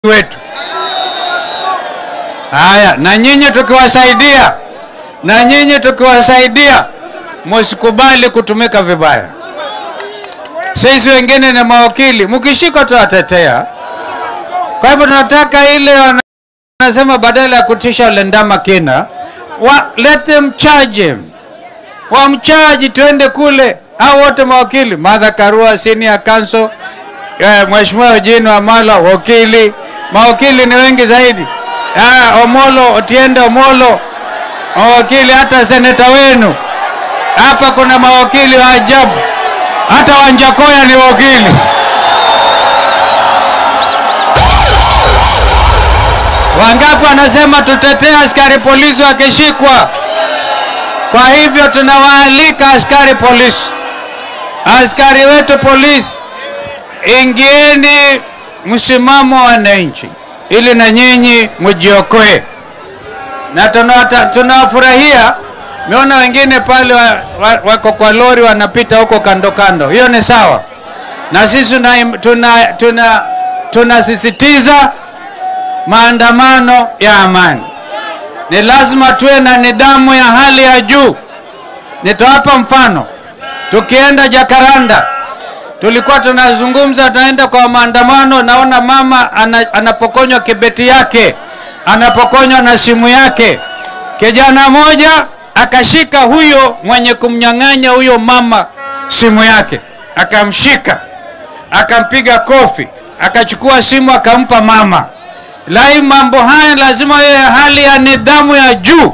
wetu. Haya, na nyinyi tukiwasaidia, na nyinyi tukiwasaidia, msikubali kutumika vibaya. Sisi wengine ni mawakili, mkishika tuwatetea. Kwa hivyo tunataka ile wanasema, badala ya kutisha ule ndama kina, wa, let them charge him, wamchaji, tuende kule. Hao wote mawakili, Martha Karua senior counsel, eh, Mheshimiwa Eugene Wamalwa wakili, mawakili ni wengi zaidi. Ah, Omolo Otiende Omolo mawakili, hata seneta wenu hapa kuna mawakili wa ajabu, hata Wanjakoya ni wakili. Wangapi wanasema tutetee askari polisi wakishikwa? Kwa hivyo tunawaalika askari polisi, askari wetu polisi, ingieni msimamo wa wananchi ili na nyinyi mjiokoe, na tunawata- tunawafurahia. Meona wengine pale wa, wa, wako kwa lori wanapita huko kando kando, hiyo ni sawa, na sisi tuna, tuna, tuna, tunasisitiza maandamano ya amani. Ni lazima tuwe na nidhamu ya hali ya juu. Nitawapa mfano. Tukienda Jakaranda, tulikuwa tunazungumza, tunaenda kwa maandamano, naona mama ana, anapokonywa kibeti yake, anapokonywa na simu yake. Kijana moja akashika huyo mwenye kumnyang'anya huyo mama simu yake, akamshika, akampiga kofi, akachukua simu akampa mama. Lai, mambo haya lazima yawe hali ya nidhamu ya juu.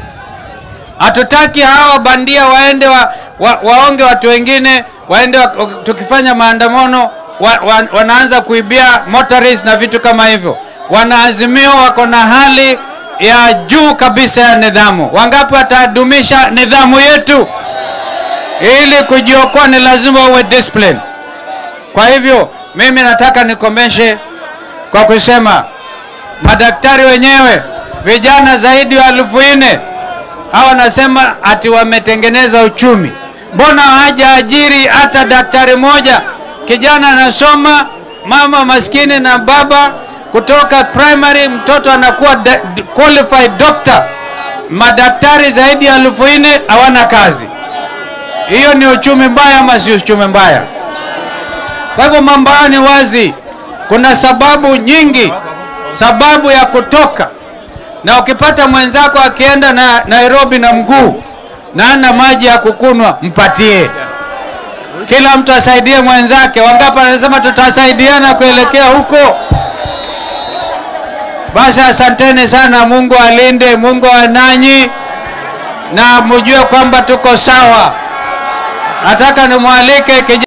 Hatutaki hawa bandia waende wa, wa, waonge watu wengine waende wa, tukifanya maandamano wa, wa, wanaanza kuibia motoris na vitu kama hivyo. Wanaazimio wako na hali ya juu kabisa ya nidhamu. Wangapi watadumisha nidhamu yetu? Ili kujiokoa ni lazima uwe discipline. Kwa hivyo mimi nataka nikomeshe kwa kusema madaktari wenyewe vijana zaidi ya elfu nne hawa wanasema ati wametengeneza uchumi. Mbona hawajaajiri hata daktari moja? Kijana anasoma, mama maskini na baba kutoka primary, mtoto anakuwa da- qualified doctor. Madaktari zaidi ya elfu nne hawana kazi. Hiyo ni uchumi mbaya ama si uchumi mbaya? Kwa hivyo mambo haya ni wazi, kuna sababu nyingi, sababu ya kutoka. Na ukipata mwenzako akienda na Nairobi na mguu na ana maji ya kukunwa, mpatie. Kila mtu asaidie mwenzake. Wangapi anasema tutasaidiana kuelekea huko? Basi asanteni sana. Mungu alinde, Mungu ananyi, na mjue kwamba tuko sawa. Nataka nimwalike kijana